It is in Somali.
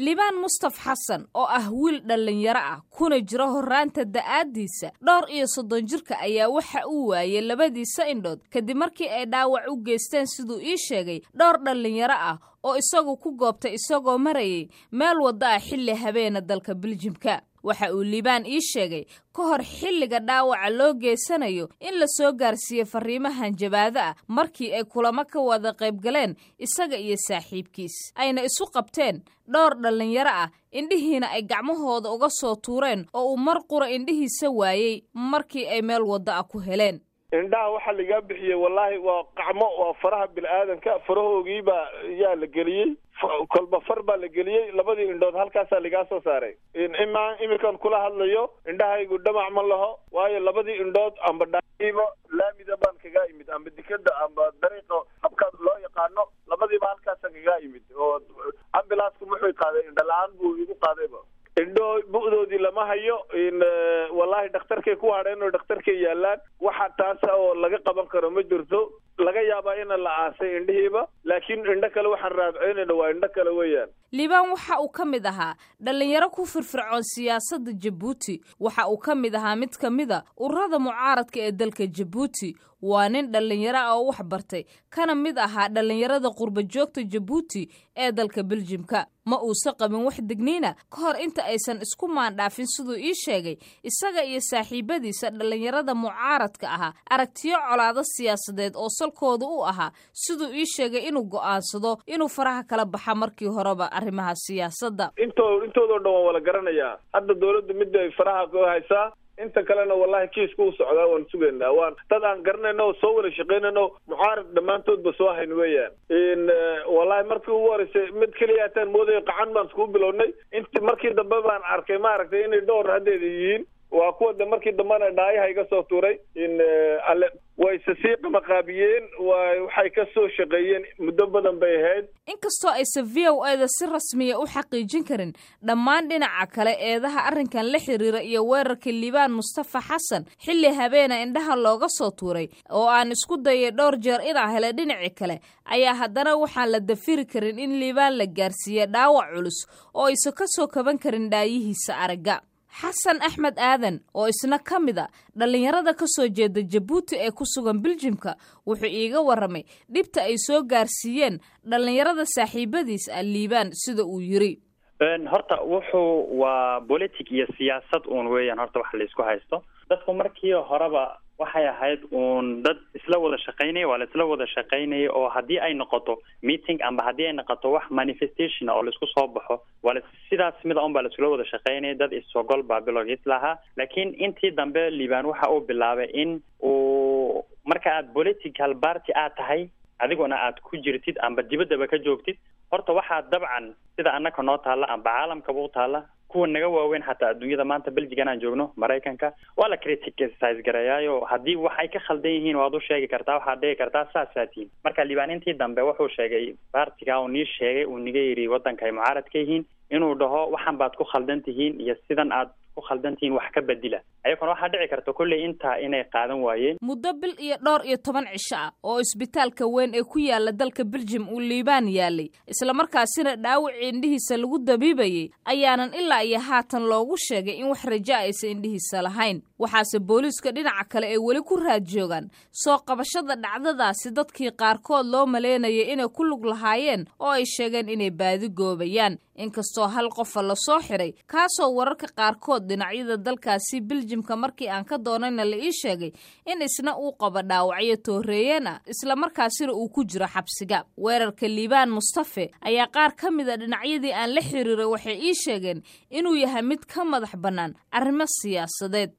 liibaan mustaf xasan oo ah wiil dhallinyaro ah kuna jiro horraanta da'aaddiisa dhowr iyo soddon jirka ayaa waxa uu waayey labadiisa indhood kadib markii ay dhaawac u geysteen siduu ii sheegay dhowr dhallinyaro ah oo isagu ku goobtay isagoo marayay meel wadda ah xilli habeena dalka biljimka waxa uu liibaan ii sheegay ka hor xilliga dhaawaca loo geysanayo in la soo gaarsiiyey farriimahan jabaado ah markii ay kulamo ka wada qaybgaleen isaga iyo saaxiibkiis ayna isu qabteen dhowr dhallinyaro ah indhihiina ay gacmahooda uga soo tuureen oo uu mar qura indhihiisa waayey markii ay meel wadda ah ku heleen indhaha waxaa lagaa bixiyey wallaahi waa qacmo waa faraha bini-aadanka farahoogiibaa yaa la geliyey kolba far baa la geliyey labadii indhood halkaasaa lagaa soo saaray imaa iminkan kula hadlayo indhahaygu dhamac ma laho waayo labadii indhood amba dhaiiba laamida baan kagaa imid amba dikada amba dariiqa habkaas loo yaqaano labadiiba halkaasaan kagaa imid oo ambilansku muxuu qaaday indho la-aan buu igu qaadayba indho bu'doodii lama hayo wallaahi dhakhtarkay ku hadheen oo dhakhtarkay yaalaan waxa taasa oo laga qaban karo ma jirto laga yaabaa ina la aasay indhihiiba laakiin indho kale waxaan raadceynayna waa indho kale weeyaan liibaan waxa uu ka mid ahaa dhallinyaro ku firfircoon siyaasadda jabuuti waxa uu ka mid ahaa mid ka mida ururada mucaaradka ee dalka jabuuti waa nin dhallinyaro ah oo wax bartay kana mid ahaa dhallinyarada qurba joogta jabuuti ee dalka beljimka ma uusa qabin wax degniina ka hor inta aysan isku maandhaafin siduu ii sheegay isaga iyo saaxiibadiisa dhallinyarada mucaaradka ahaa aragtiyo colaado siyaasadeed oo salkooda u ahaa siduu ii sheegay inuu go'aansado inuu faraha kala baxa markii horeba arrimaha siyaasadda into intoodao dhan waan wala garanayaa hadda dawladda mid ay faraha ku haysaa inta kalena wallahi kiiska u socdaa waan sugaynaa waan dad aan garanayno oo soo wada shaqaynayno mucaarad dhammaantoodba soo hayn weeyaan wallahi markii ugu horeysay mid keliya ataan moodaya qacan baan iskugu bilownay int markii dambe baan arkay maaragtay inay dhowr haddeeda yihiin waa kuwa de markii dambena dhaayaha iga soo tuuray in alle wayse sii qamaqaabiyeen waxay ka soo shaqeeyeen muddo badan bay ahayd inkastoo aysan v o eda si rasmiya u xaqiijin karin dhammaan dhinaca kale eedaha arrinkan la xiriira iyo weerarka liibaan mustafa xasan xilli habeena indhaha looga soo tuuray oo aan isku dayay dhowr jeer inaa hele dhinaci kale ayaa haddana waxaan la dafiri karin in liibaan la gaarsiiye dhaawac culus oo aysan ka soo kaban karin dhaayihiisa aragga xasan axmed aadan oo isna ka mid a dhallinyarada ka soo jeeda jabuuti ee ku sugan biljimka wuxuu iiga warramay dhibta ay soo gaarsiiyeen dhallinyarada saaxiibadiis ah liibaan sida uu yiri horta wuxuu waa politic iyo siyaasad uun weeyaan horta wax laysku haysto dadku markii horeba waxay ahayd uun dad isla wada shaqaynaya waa la isla wada shaqaynaya oo haddii ay noqoto meeting amba haddii ay noqoto wax manifestation oo laisku soo baxo waa la sidaas mida un baa laisula wada shaqaynaya dad isogol baa bilowgiis lahaa laakiin intii dambe liibaan waxa uu bilaabay in uu marka aad political party aad tahay adiguna aad ku jirtid amba dibaddaba ka joogtid horta waxaa dabcan sida annaka noo taalla amba caalamkaba u taalla kuwa naga waaweyn xataa adduunyada maanta belgigan aan joogno maraykanka waa la criticise gareeyaayo haddii wax ay ka khaldan yihiin waad u sheegi kartaa waxaad dhigi kartaa saasaa tihin marka liibaan intii dambe wuxuu sheegay baartiga uu nii sheegay uu niga yidhi waddanka ay mucaarad ka yihiin inuu dhaho waxan baad ku khaldan tihiin iyo sidan aad ku khaldan tihiin wax ka bedila ayaguna waxaa dhici karta kolley intaa inay qaadan waayeen muddo bil iyo dhowr iyo toban cisho ah oo isbitaalka weyn ee ku yaala dalka beljim uu liibaan yaalay islamarkaasina dhaawacii indhihiisa lagu dabiibayay ayaanan ilaa iyo haatan loogu sheegay in wax raja aysan indhihiisa lahayn waxaase booliiska dhinaca kale ay weli ku raad joogaan soo qabashada dhacdadaasi dadkii qaarkood loo maleynayay inay ku lug lahaayeen oo ay sheegeen inay baadi goobayaan inkastoo hal qofa lasoo xiray kaasoo wararka qaarkood dhinacyada dalkaasi biljimka markii aan ka doonayna la ii sheegay in isna uu qabo dhaawacyo tooreeyeen ah islamarkaasina uu ku jiro xabsiga weerarka liibaan mustafe ayaa qaar ka mid a dhinacyadii aan la xiriiray waxay ii sheegeen inuu yahay mid ka madax bannaan arrimo siyaasadeed